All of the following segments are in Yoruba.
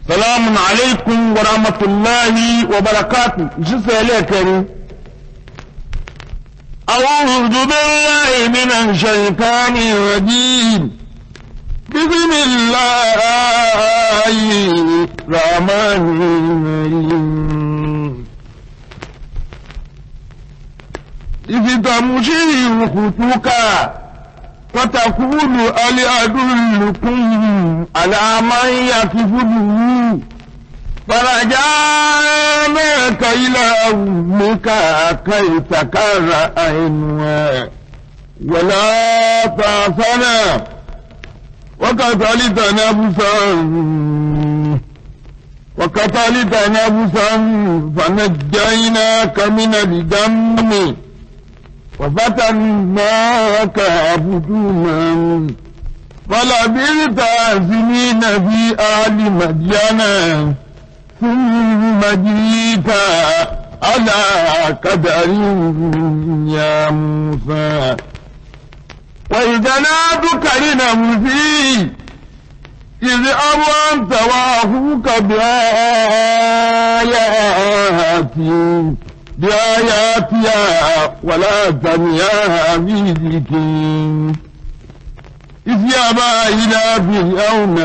salamun alaikum wa rahmatullahi wa barakatu shi sai lekari أعوذ بالله من الشيطان الرجيم بسم الله الرحمن الرحيم إذ تمشي خطوك فتقول هل أدلكم على من يكفله فرجعناك إلى أمك كي تكر عينها ولا تعصنا وقتلت نفسا وقتلت نفسا فنجيناك من الجم وفتناك عبدنا فلبثت سنين في أهل مدينة ثم جئت على قدر يا موسى وإذا نادك لنفسي إذ أوانت وأخوك بآياتي بآياتها ولا تنياها في ذكري إذ يابى إلى فرعون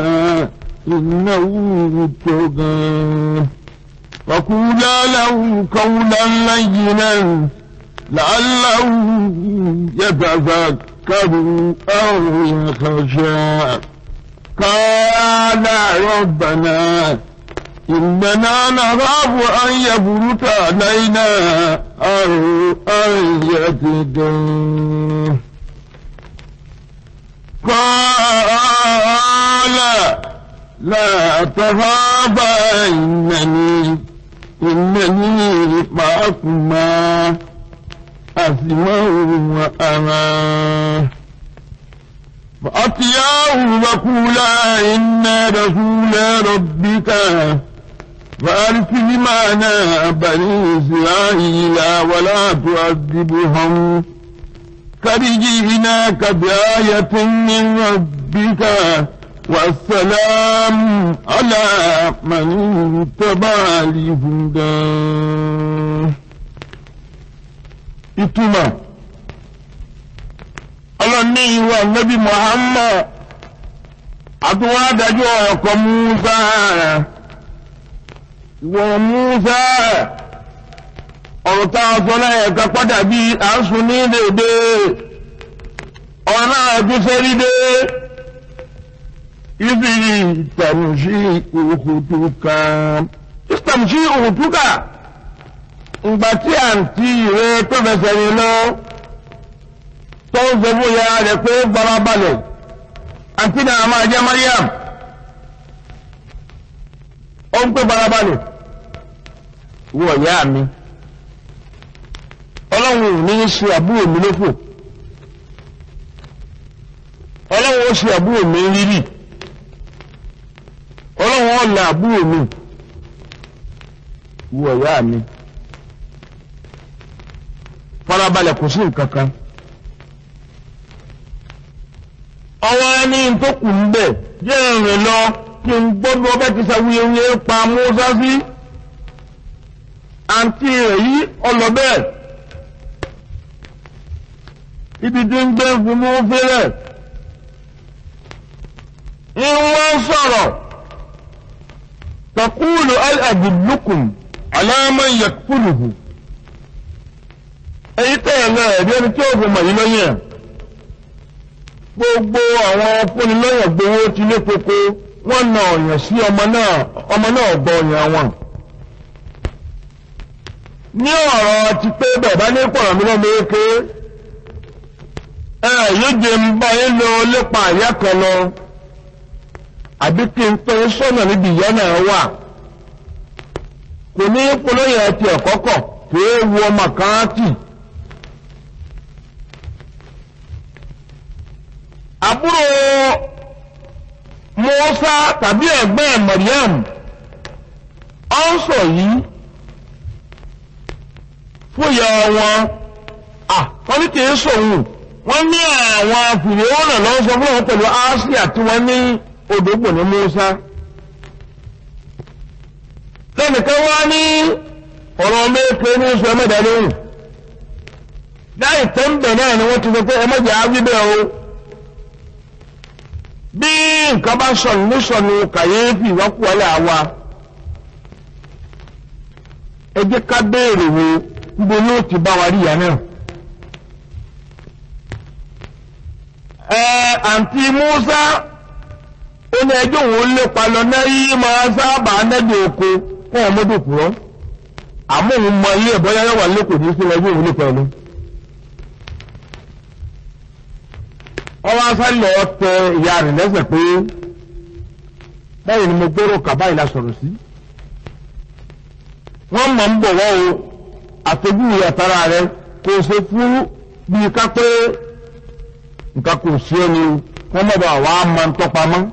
إنه طغى فقولا له قولا لينا لعله يتذكر أو يخشى قال ربنا إننا نخاف أن يفرط علينا أو أن يتدى قال لا تخافا إنني إنني معكما أسمع وأرى فأتياه وقولا إنا رسول ربك فأرسل معنا بني إسرائيل ولا تعذبهم قد جئناك بآية من ربك والسلام على من اتبع الهدى ìtumọ̀ ọlọ́ni ìwà nẹ́bí Muhammad àtúwọ́ adájọ́ ọkọ̀ Musa ìwọ Musa ọ̀rọ̀ tá a sọ náà ẹ̀ka padà bí àásùn ní dèdè ọ̀rọ̀ náà tún sẹ́rí dé ibi ìtàmùsí òkùtùkà ìtàmùsí òkùtùkà ìgbà tí àǹtí rẹ tó fẹsẹ̀ rìn lọ tó ń sọ fún ìyá rẹ̀ pé barabalẹ̀ àǹtí náà máa jẹ́ Mariam ó ń pè barabalẹ̀ wọ ìyá mi ọlọ́run ò ní ṣe àbúrò mi lófò ọlọ́run ó ṣe àbúrò mi rírì ọlọ́run ó la àbúrò mi wọ ìyá mi farabalẹ̀ kò sí nǹkan kan ọwọ́ ẹni tó kù ń bẹ̀ jẹ́ ìrìn lọ kí n gbọ́dọ̀ ọbẹ̀ ti sàwuyewuye pa Mùsá sí àǹtí rẹ̀ yí ọlọ́bẹ̀ ibi tí ń gbé fún mú fẹ́rẹ̀ ń wọ́n sọ̀rọ̀ takúlù al-adullukum ala man yakfuluhu èyí tẹ̀lé ẹ̀rí ẹni tí ó fi mọ̀ yí lọ́yìn ẹ̀ gbogbo àwọn fúnilọ́yìn gbowó ti lé koko wọ́n na ọ̀yàn sí ọmọ náà ọmọ náà gbọ́ ọ̀yàn wọn. ní ọ̀rọ̀ ti pé bàbá ní pọ̀rọ̀ mi lọ́mọ eke ẹ yóò jẹ ń bá yín lọ lépa àyà kan lọ àbí kí n tọ́ sọ́nà níbi ìyá náà wà kò ní polóyè ẹtì ẹ̀kọ́kọ̀ kì í wu ọmọ kan tì. àbúrò Mùsá tàbí ẹ̀gbọ́n Mariam ọ ń sọ yìí fúyà wọn wọ́n ní kìí sòun wọ́n ní àwọn fìrìhónà lọ́wọ́ sọ fún wọn pẹ̀lú Áṣíà tí wọ́n ní odògbò ní Mùsá ẹnìkan wá ní ọ̀rọ̀ mẹ́kẹ́ ní oṣù ẹmẹ́dà lóhùn láì tó ń bẹ̀ náà ni wọ́n ti sọ pé ẹmẹ́jà á wíbẹ̀ o bí nǹkan bá sọnù ní sọnù kàyéfì wákùwálẹ̀ àwa ẹ jẹ́ ká béèrè wo níbo ni ó ti bá wa rí ìyá náà. ẹ àǹtí Musa ó ní ẹjọ́ òun lépa lọ náà yí máa sábà nẹ́bí oko fún ọmọdé òkúrọ́ àmọ́ òun mọ ilé ẹ̀bọ́ yáyá wà lẹ́kọ̀ọ́ ní sí ẹjọ́ òun lépa ẹni. wọ́n wá sáré lọ tẹ ìyá rẹ̀ lẹ́sẹ̀ pé báyìí ni mo gbóró kàbá ìlà sọ̀rọ̀ sí. wọ́n mọ̀ ń bọ̀ wọ́n o àtọ́jú ìyàtara rẹ̀ kò ṣe fún bíi ká pé nǹkan kò sí ẹni wọ́n mọ̀ bá wàá máa ń tọ́pamọ́.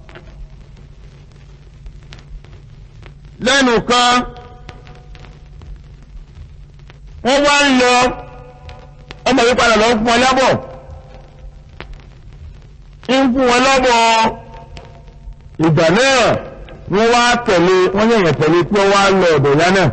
lẹ́nu kan wọ́n wá ń lọ ọmọ yìí padà lọ fún ọ lábọ̀ ń fún wọn lọ́bọ̀ ìgbà náà wọ́n wá tẹ̀lé wọ́n yẹ̀yẹ̀ tẹ̀lé tí wọ́n wá lọ ọ̀dọ̀ ìyá náà.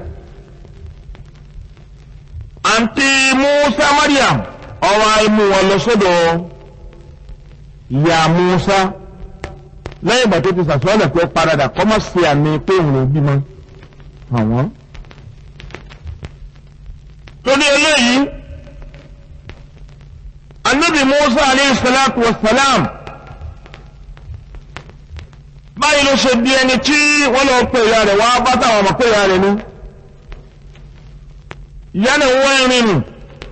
àǹtí Musa Mariam ọwọ́ imú wọn lọ sọ́dọ̀ ìyá Musa lẹ́yìn ìgbà tó ti sàṣọ́lẹ̀ pé paradà kọ́mọ́ sí àmì pé òun ò bímọ àwọn. torí eléyìí anabi Musa aleyhi salatu wa salam báyìí ló ṣe di ẹni tí wọ́n lọ pè ìyá rẹ̀ wá bá táwọn ọmọ pè ìyá rẹ̀ ní. ìyá náà wọ́n rìn nù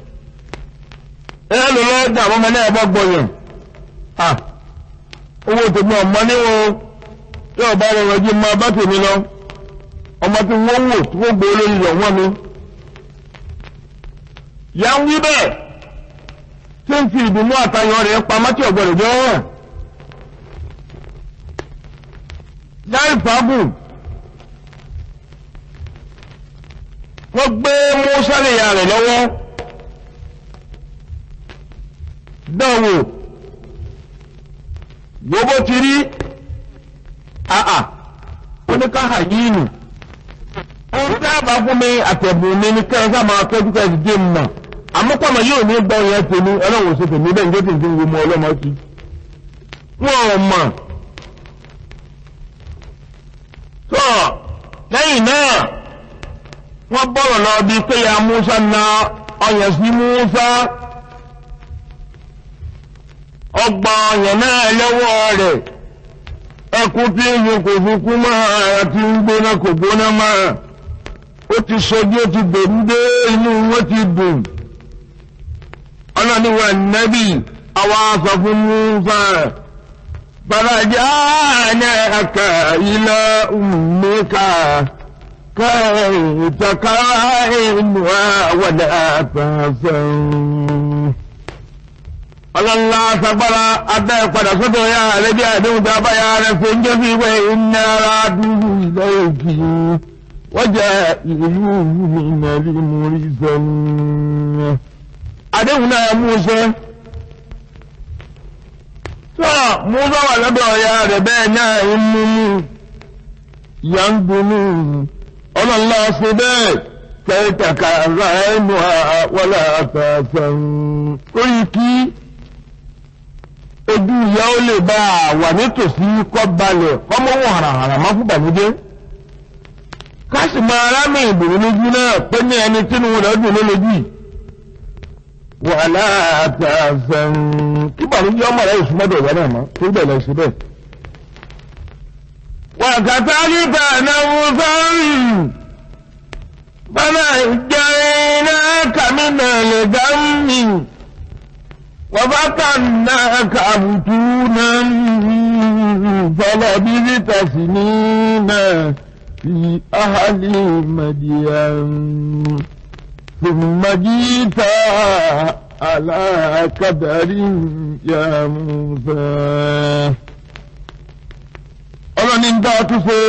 ẹ lò lọ́ọ́ dà ọmọ náà bọ́ gbọ̀yàn owó tèmi ọmọ ní o tí ọba rẹ̀ rọ̀jú máa bá tèmi lọ ọmọ tí wọ́n wò tí wọ́n gbé olórí rẹ̀ wọ́n mi. ìyá ń wí bẹ́ẹ̀ tí ń fi ìdùnnú àtayọ̀ rẹ̀ pamọ́ tí ọ̀gbọ́n rẹ̀ jọ hàn. láì fàágùn wọ́n gbé mọ́sálẹ̀ ìyá rẹ̀ lọ́wọ́ dánwò gbogbo ti rí àà oníkàhà yìí nù ohun tí a bá fún mi àtẹ̀bùn mi ní kẹ́hìn sáà máa tọ́jú kẹ́hìn dé mọ̀ àmọ́pàmọ́ yóò ní gbọ́ yẹn tèmi ọlọ́run ṣe tèmi bẹ́ẹ̀ ní tó tèmi wo mọ ọlọ́mọ sí wọn ò mọ̀ tó lẹ́yìn náà wọ́n bọ̀rọ̀ lọ bí pé ya Musa na ọyàn sí Musa ọgbà ọyàn náà lọ́wọ́ rẹ̀ ẹkú tí ìyẹn kò fi kú máa àti ń gbóná kò gbóná máa ó ti sọjú ó ti gbèrú dé inú wọn ti dùn ọlọ́niwà nẹ́bì àwọn aṣọ fún Musa farajà aka ila ummika كي تكائنها ولا تحزن ọlọ́lá sagbára abẹ́ padà sọ́dọ̀ ya rẹ̀ bí àdéhùn tó bá ya rẹ̀ fún jẹ́ fi wẹ́ iná ara dúró ilẹ̀ òkè wọ́n jẹ́ ìlú ìmọ̀lì múrí sẹ́nu. àdéhùn náà mú sẹ́. tó Musa wà lọ́dọ̀ ya rẹ̀ bẹ́ẹ̀ náà ń mú mú ìyá ń dunú ọlọ́lá ṣe bẹ́ẹ̀ kẹ́tàkà ra ẹnu wọlé àtàtàn orí kí ojú ìyá ó lè bá a wà nítòsí kọ́ balẹ̀ kọ́mọ́ wọn hàràhàrà má fún bàmújẹ́ káṣí máa rámì ìbòrò lójú náà pé ní ẹni tínú rẹ̀ dùn ló lójú wàhálà àtàtàn kí bàmújẹ́ ọmọ rẹ̀ ìsúmọ́dọ̀ ìyá náà mọ́ tó bẹ̀ lọ sí bẹ́ẹ̀. وكذلك نوفل فنجيناك من الغم وفتناك فتونا فلبثت سنين في أهل مدين ثم جيت على كدر يا موسى ọlọ́ni ń dá ọtún ṣe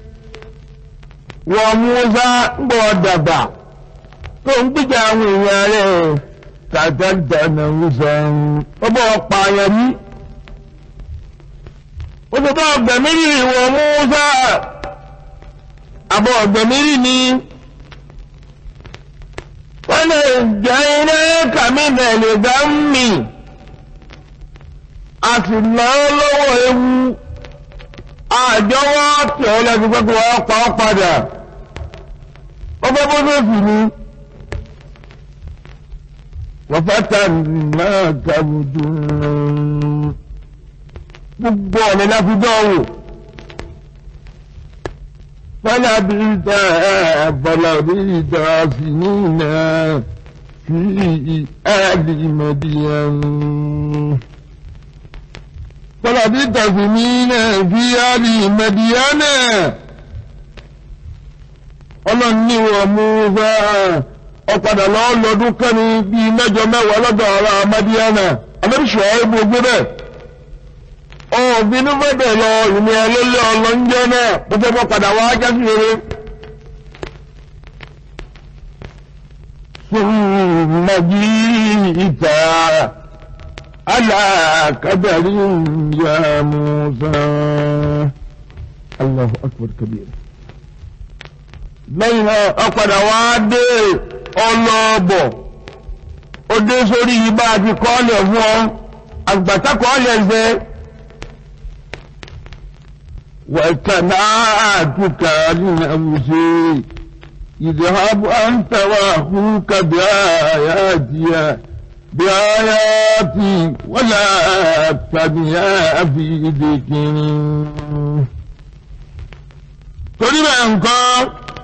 wọ́n Mùsá ń bọ̀ dàgbà tó ń gbìjà àwọn èèyàn rẹ̀ tàtàtànà Mùsá ó bọ̀ pààyàn ní. ó ti bá ọgbẹ̀mí rí ìwọ̀n Mùsá àbọ̀ ọ̀gbẹ̀mírì ni wọ́n lè jẹ́ iná kàmínà lè dá mì a sì ná lọ́wọ́ ewu àjọwọ́ tí ọ lẹ́nu pẹ́pẹ́ wọ́n pa ọ́ padà ọgbẹ́ bó tó sì ni wọ́n fẹ́ ta náà kàbùdù gbogbo ọ̀nà láti dánwò fọlá bí ta fọlá bí ta sí nínà sí àdì mẹ́díyàn fọlá bí ta sí nínà sí àdì mẹ́díyàn ọlọ́ni wọ̀ mú fẹ́ ọ̀padà lọ́ọ́ lọ́dún kẹ́ni bíi mẹ́jọ mẹ́wàá lọ́dọ̀ ara mẹ́díyàn àmẹ́bíṣọ́ ẹ̀ gbogbo bẹ́ẹ̀ ọ̀bínú bẹ̀bẹ̀ lọ ìní ẹlẹ́lẹ́ ọlọ́njẹ́ náà bó fẹ́ bọ́ padà wá jásí rere. Súnmọ́jí ìta alákàdàrí ya Musa. Allahu akbar kabir. Lẹ́yìn náà, ọ̀padà wá dé ọlọ́ọ̀bọ̀. Ó dé sórí ibà àti kọ́ọ̀lẹ̀ fún ọ. Àgbàtà kọ́ọ̀lẹ̀ ṣe. واتبعتك لنفسي اذهب أنت وأخوك بآياتي بآياتي ولا تبيا في ذكري torí bẹ́ẹ̀ nǹkan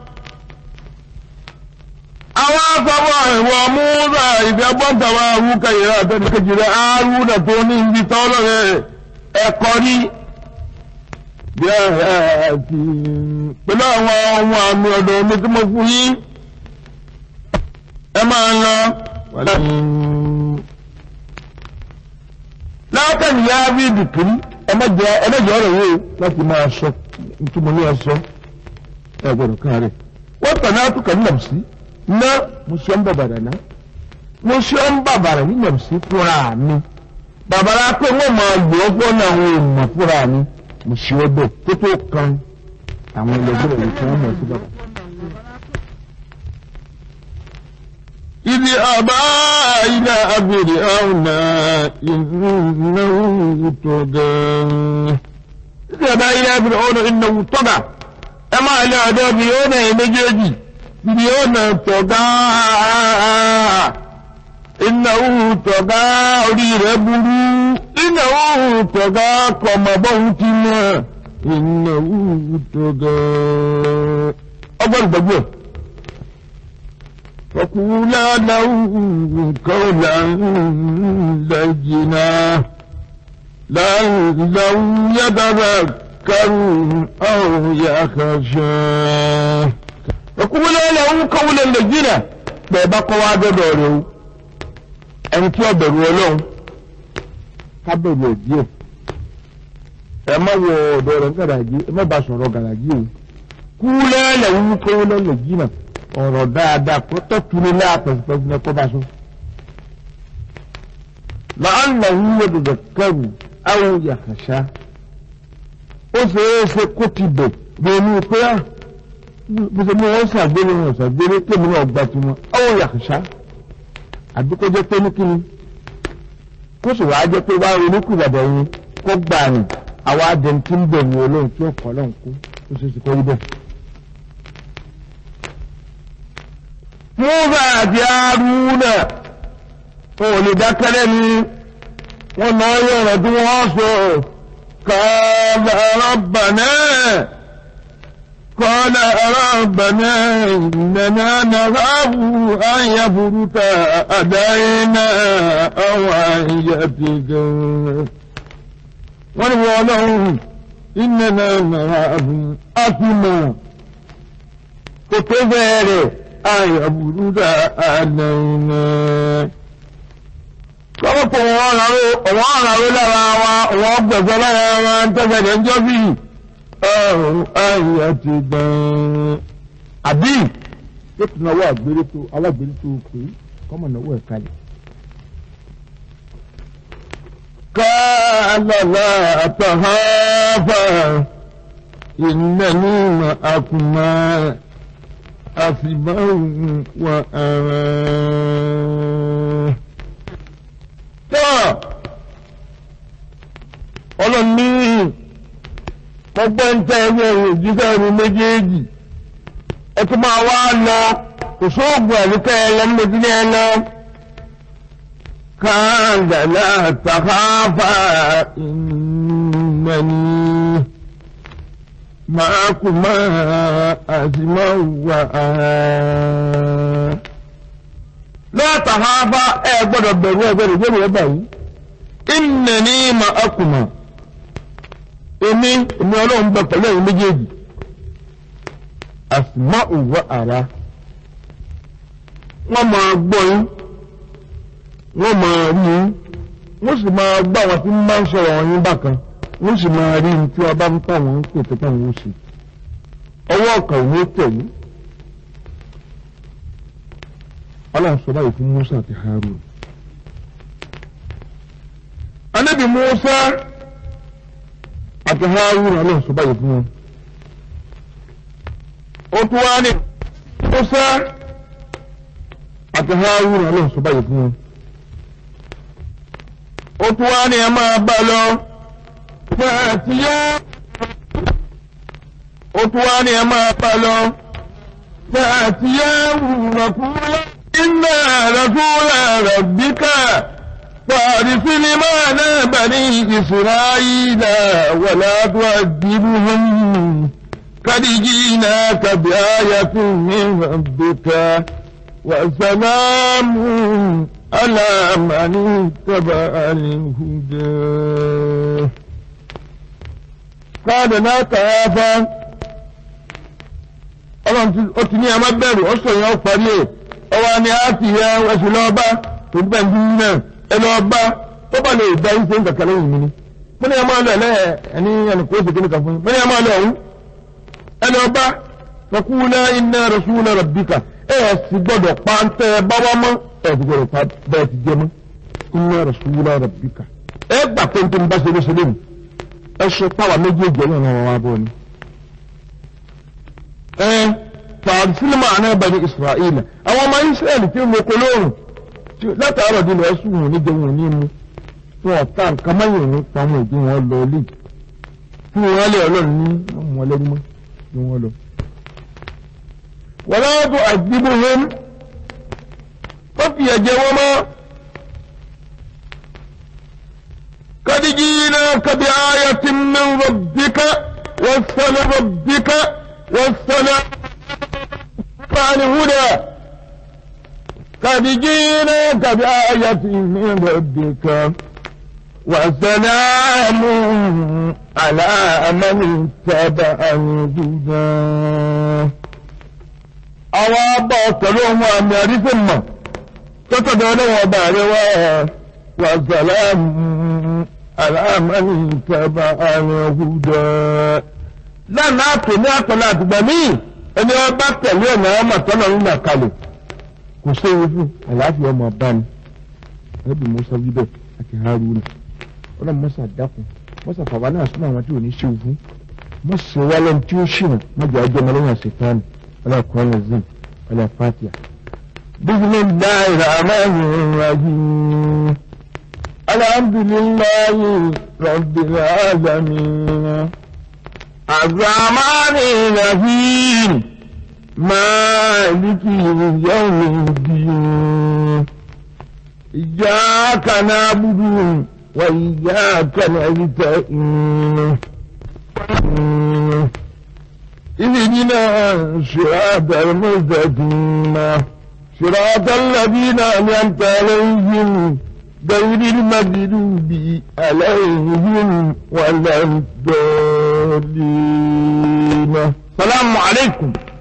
àwọn afọwọ́ ìwọ̀ múra ìfẹ́gbọ́ntàwà àwúkà ìrà àtẹnìkejì rẹ̀ àárúnà tó ní ibi tọ́lọ́ rẹ̀ ẹ̀kọ́ rí bí àti pẹ̀lú àwọn ohun àmì ọ̀dọ̀ omi tí mo fún yín ẹ máa lọ. látàrí yá bí dìkìrí ẹmẹ́jọ ọ̀rọ̀ yìí láti máa sọ nítorí mo ní ọ sọ ẹ gbọ́dọ̀ káàárẹ̀ wọ́n tàn náà tó kàn ní nàbùsí ná mo ṣe ń bàbàrà náà mo ṣe ń bàbàrà ní nàbùsí fúnra mi bàbàrà pé wọ́n máa lò ó fún àwọn èèmọ̀ fúnra mi mo ṣe ọ bẹ́ẹ̀ tó tó kan àwọn ẹlẹgbẹ́ rẹ̀ tí wọ́n mọ̀ sí bàbá. Ibi àbá ilẹ̀ abèrè ọ̀nà ìnáwó tó gan. Ibi àbá ilẹ̀ abèrè ọ̀nà ìnáwó tó gan. Ẹ máa lé ọ̀dọ́ bí ó nà méjèèjì. Ibi ó nà tó gan. Ìnáwó tó gan orí rẹ̀ burú. Ìnáwó tó gan kọ̀mọ̀ bọ́hún ti mọ̀. Ìnáwó tó gan. Ọgbọ́n ìgbàgbọ́. فقولا له قولا لينا لعله يتذكر أو يخشى فقولا له قولا لينا bẹ́ẹ̀ bá kọ́ wá dọ́dọ̀ rẹ̀ o ẹni tí ó bẹ̀rù ọlọ́run ká bẹ̀rù ẹ̀ díẹ̀ ẹ má wọ ọ̀dọ̀ rẹ̀ gàràjì ẹ má bá sọ̀rọ̀ gàràjì o kú lẹ́lẹ̀ wú kọ́ lẹ́lẹ̀ jìnnà ọ̀rọ̀ dáadáa kó tọ́túrú láàpẹ̀sìpẹ̀sì ní ẹ̀kọ́ bá sọ. lọ́nà wúwo dòdò kẹrù àwọn yàkàṣá ó ṣe é ṣe kó ti bẹ̀ bẹ̀rù pé á bó ṣe mú wọn ṣàgbére wọn ṣàgbére kémi náà gba tiwọn àwọn yàkàṣá àdúgbò jẹ́ pé ní kíni kó sì wá jẹ́ pé wá ronúkú ìbàdàn yẹn kó gbà ní àwọn adẹni tí ń bẹ̀rù olóhùn tí ó kọ́ lọ́hùn kú ó ṣe é ṣe kó rí bẹ́ẹ̀. Múfà àti Arúnà wọn ò lè dákẹ́lẹ́ ni wọ́n náà yọ̀rọ̀ tí wọ́n sọ kọ́lá rabbana kọ́lá rabbana innana nakhafu an yafruta alayna aw an yatika. wọ́n ní wọ́n lọ́hùn innana nakhafu àfimọ̀ kò tó bẹ̀rẹ̀ ayọ̀bùrúdà àlẹ́yìnà. Kọ́pọ̀ wọn ọ̀rọ̀ lára wa, wọ́n gbẹ̀gbẹ̀ lára wa ń tẹ́gbẹ̀dẹ̀ ń jọ́ bí ọ̀rùn ayọ̀ ti gbẹ̀rẹ̀. Àbí yóò tún náwó àgbéré tó alágbéré tó pé kọ́mọ̀ náwó ẹ̀ kalẹ̀. Kálọ̀lá àtàháfà إنني معكما أسمع وأرى tọ́ ọlọ́ni gbogbo ń tẹ́ ẹgbẹ́ òjíṣẹ́ ẹni méjèèjì ẹ tún máa wá lọ kò sóògùn àríkẹ́ ẹ lọ méjì ní ẹ lọ. كان لا تخافا إنني معكما أسمع وأرى لا تخافا ẹ gbọ́dọ̀ bẹ̀rù ẹ gbọ́dọ̀ gbẹrù ẹ báyìí إنني معكما èmi èmi Ọlọ́run bẹ pẹ̀lú ẹ̀yin méjèèjì أسمع وأرى wọ́n máa gbọ́ yín wọ́n máa rí yín wọ́n sì máa gbọ́ àwọn tí ń bá ń sọ̀rọ̀ wọn yín bákan wọ́n sì máa rí ní tí wọ́n bá ń tà wọ́n ń pè tó tà wọ́n sí ọwọ́ ọ̀kan ìwé tẹ̀lé ọlọ́run sọ báyìí fún Musa àti Harun anábì Musa àti Harun ọlọ́run sọ báyìí fún wọn ó tún wá ní Musa àti Harun ọlọ́run sọ báyìí fún wọn ó tún wá ní ẹ máa bá lọ fẹ́ẹ̀tìyá ó tún wá ní ẹ máa bá lọ fẹ́ẹ̀tìyá rùrọ̀kúrọ̀ iná rẹ̀kúrọ̀ rẹ̀bíkà fàrísílì máa náà bà ní ìsìráyìlá wà látọ́ àdìbùhùn kàdíjì náà kàbí ayatun min rabbika wa salamun على من اتبع الهدى قال لا تخافا ọlọ́run ó ti ní ẹmọ bẹ̀rù ó sọ yẹn ó parí ẹ̀ ọwọ́ ni a ti yẹ ẹsùn lọ́ọ́bá tó ń bẹ̀rù náà ẹ lọ́ọ́bá tó bá lè gba iṣẹ́ nǹkan kan lẹ́yìn mi ni mo ní ẹmọ ọlọ́ ẹ̀ lẹ́yìn ẹni ẹni kó ṣe kíni kan fún mi mo ní ẹmọ ọlọ́ ọ̀hún ẹ lọ́ọ́bá fakula inna rasula rabbika ẹ̀ sì gbọ́dọ̀ pa ń tẹ́ ẹ bá wá mọ́ ẹ̀dùgbọ̀rọ̀ pa bẹ́ẹ̀ ti jẹ́ mọ́ inna rasula rabbika ẹ gbà pé n tó ń bá ṣe léṣe lónìí ẹ ṣe páwa méjèèjì ẹ̀yàn náà wá bọ́ ni. ẹ fàárí sílímà àná bani israẹli àwọn ọmọ israẹli tí mo kọ lóòrùn látàárọ̀ di lọ́ọ́ sùn wọn níjẹ wọn ní mu fún ọ̀tá nǹkan mọ́yìn ní pamọ́ ìdí wọn lọ lé fún wọn lé ọlọ́run ní ọmọ ọlẹ́rú mọ́ ní wọn lọ. wọ́n lọ́wọ́ tó àdìbò wọn wọ́n fi ẹ̀jẹ̀ wọn mọ́. قد جئناك بآية من ربك والسلام ربك والسلام عن هدى قد جئناك بآية من ربك وسلام على من اتبع الهدى أوا بطلهم أن يرثم تتدعوا باروا وسلام على من اتبع الهدى lánàá àtò ní àtọ̀lá àtìgbà míì ẹni ọba tẹ̀lé ọ̀nà ọmọ tọ́nà nínú àkàlẹ̀ kò séwu fún àlàáfíà ọmọ ọba ni ẹbí musa wíbẹ̀ àti haruna ọlọ́run mọ́sà dákun mọ́sà fàbá náà sọ́nà àwọn tí ò ní séwu fún mọ́sà wálé tí ó ṣìnà mọ́jà ọjọ́ ọmọlẹ́yìn àṣetánì ọlọ́kùnrin ẹ̀zìn ọlọ́fàtìyà. bisimilahi rahman rahim. الحمد لله رب العالمين الرحمن الرحيم مالك يوم الدين إياك نعبد وإياك نستعين اهدنا صراط المستقيم صراط الذين أنعمت عليهم غير المغلوب عليهم ولا الضالين السلام عليكم